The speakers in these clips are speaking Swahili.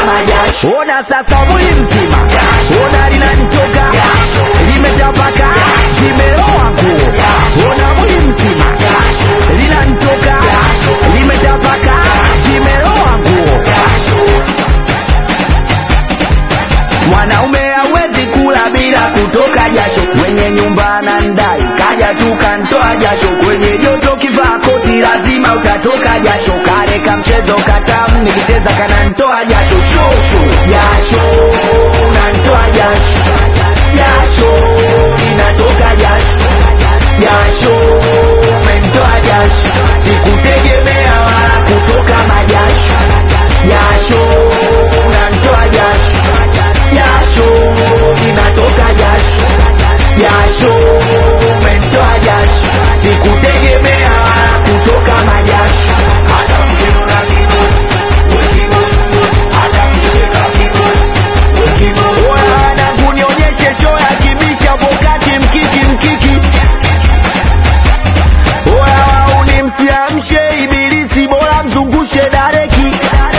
majasho. Ona sasa mwili mzima, ona linanitoka, limetapaka, limeloa nguo. Ona mwili mzima, linanitoka, limetapaka, limeloa nguo. Mwanaume hawezi kula bila kutoka jasho, mwenye nyumba anandai, kaja tu kantoa jasho. Kwenye joto kivaa koti, lazima utatoka jasho. Kale ka mchezo katamu, nikicheza kanantoa jasho, shosho jasho, nantoa jasho, jasho linatoka jasho, jasho mentoa jasho, sikutegemea wala kutoka majasho, jasho nantoa jasho jasho linatoka jasho jasho mentoa jasho sikutegemea wala kutoka majasho hata mkinuna kibosi wekibosi hata mkisheka kibosi wekibosi wanangu nionyeshe show ya kibisha pokati mkiki mkiki oya wauni msiamshe ibilisi bora mzungushe dareki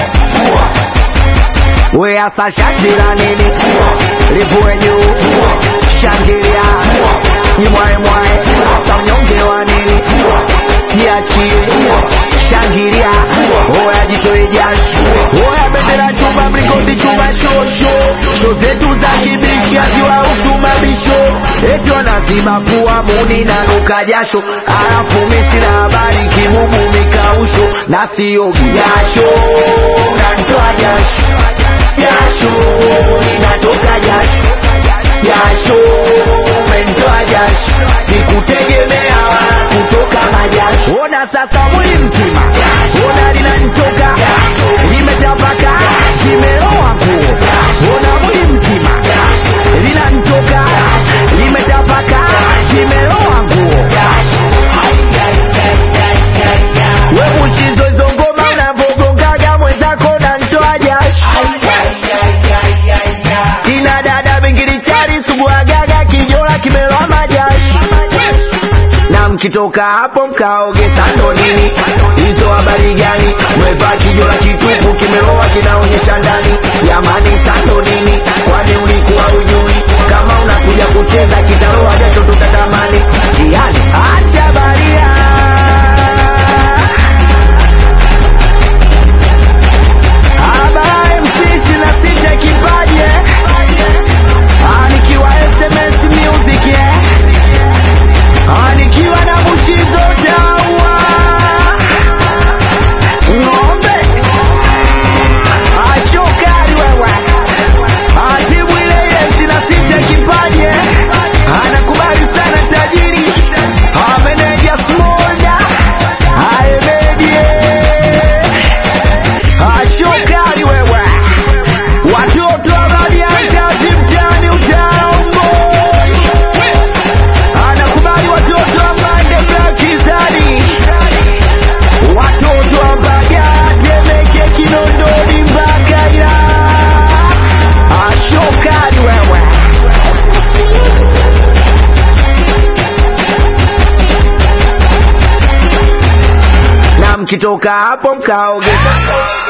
we asa shati la nini livue juu shangilia nyimwae mwae asa unyonge wa nini jiachie shangilia oya jitoe jasho oya bendera chuma mlingoti chuma shosho sho zetu za kibishi haziwahusu mabisho eti wanaziba pua muni na nuka jasho alafu mi sina habari kibubu mikausho na siogi jasho nantoa jasho jasho linatoka jasho jasho mentoa jasho sikutegemea wala kutoka majasho ona sasa mwili mzima ona linanitoka limetapaka limeloa nguo ona mwili mzima linanitoka limetapaka limeloa nguo we mushizo hizo ngoma unavogongaga mwenzako nantoa jasho kina dada bingilichari suguagaga kijola kimeloa majasho na mkitoka hapo mkaoge sando nini hizo habari gani mwevaa kijola kitupu kimeloa kinaonyesha ndani jamani sando nini kwani ulikuwa ujui kama unakuja kucheza kitaloa jasho tutatamani jiani acha baria Habari msisi na sita kipaje Ah, nikiwa SMS music eh Ah, nikiwa na mushizo dawa ng'ombe ashokari wewe Ah, timu ile ile ishirini na sita kipaje anakubali sana tajiri Ah, meneja smolda aemedie ashokari wewe watoto wa Bariadi mtaani utaombo anakubali watoto wa Mande Blakizani watoto wa Bariadi Temeke Kinondoni mpaka ila ashokari wewe na mkitoka hapo mkaoge